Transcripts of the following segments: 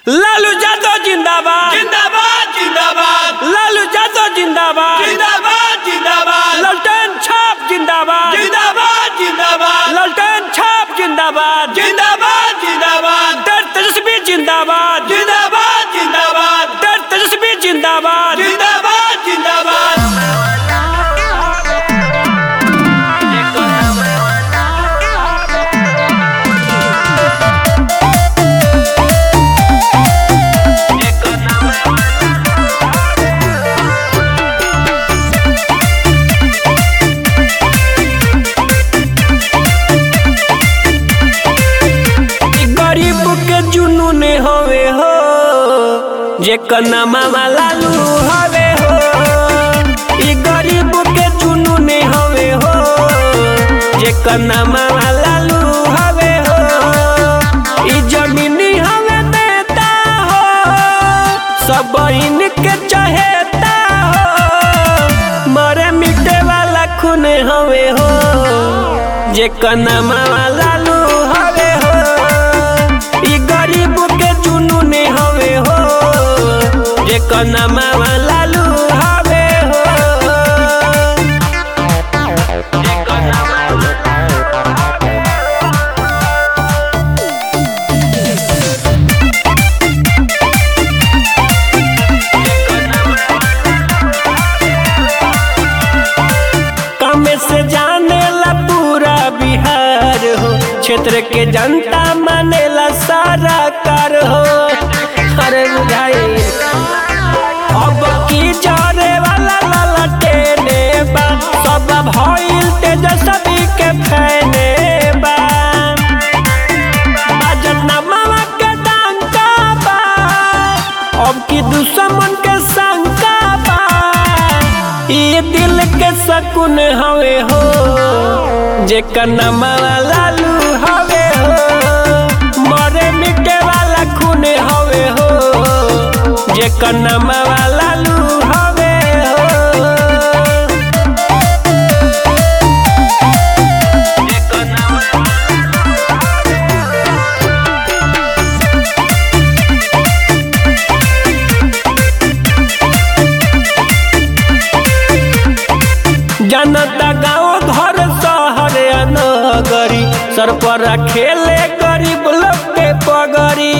लालू यादव जिंदाबाद जिंदाबाद जिंदाबाद लालू यादव जिंदाबाद जिंदाबाद जिंदाबाद ललटेन छाप जिंदाबाद जिंदाबाद जिंदाबाद ललटेन छाप जिंदाबाद जिंदाबाद जिंदाबाद डर तेजस्वी जिंदाबाद जिंदाबाद जिंदाबाद डर तेजस्वी जिंदाबाद जिंदाबाद जिंदाबाद ई गरीब के जुनून हवे हो जेकर नामा लालू हवे हो ई गरीब के जुनून हवे हो जेकर नामा लालू हवे हो ई जमीनी हवे नेता हो सब इनके चहेता हो मरे मिटे वाला खून हवे हो जेकर नामा लालू हवे हो ई गरीब के जुनून हवे हो जेकर नामा लालू हवे हो जेकर नामा कामे से जाने ला पूरा बिहार हो क्षेत्र के जनता मानेला सारा कार हो अरे बुझाई अब की जरे वाला ललटेने बा सब भइल तेजस्वी के फैने बा बाजत नमवा के डंका बा अब की दुश्मन के शंका बा ये दिल के सकून हवे हो जेकर नमवा लालू हवे हो मरे मिटे वाला खून हवे हो जेकर नमवा लालू हवे हो जेकर नमवा जनता गाँव घर शहर या नगरी सर पर खेले गरीब लोग के पगरी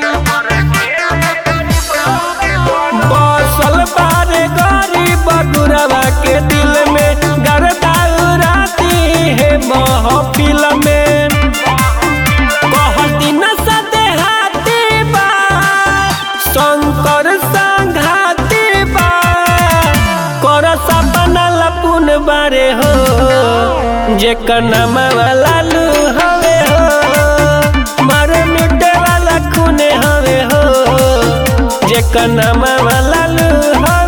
बसल बारे गरीब गुरवा के दिल में गरदा उड़ाती है महफिल में कहती न सदेहाती बा शंकर संघाती बा कर सपना लपुन बारे हो जेकर नामवा लालू हवे हो मारे मिटे वाला खून हवे हो जेकर नामवा लालू हवे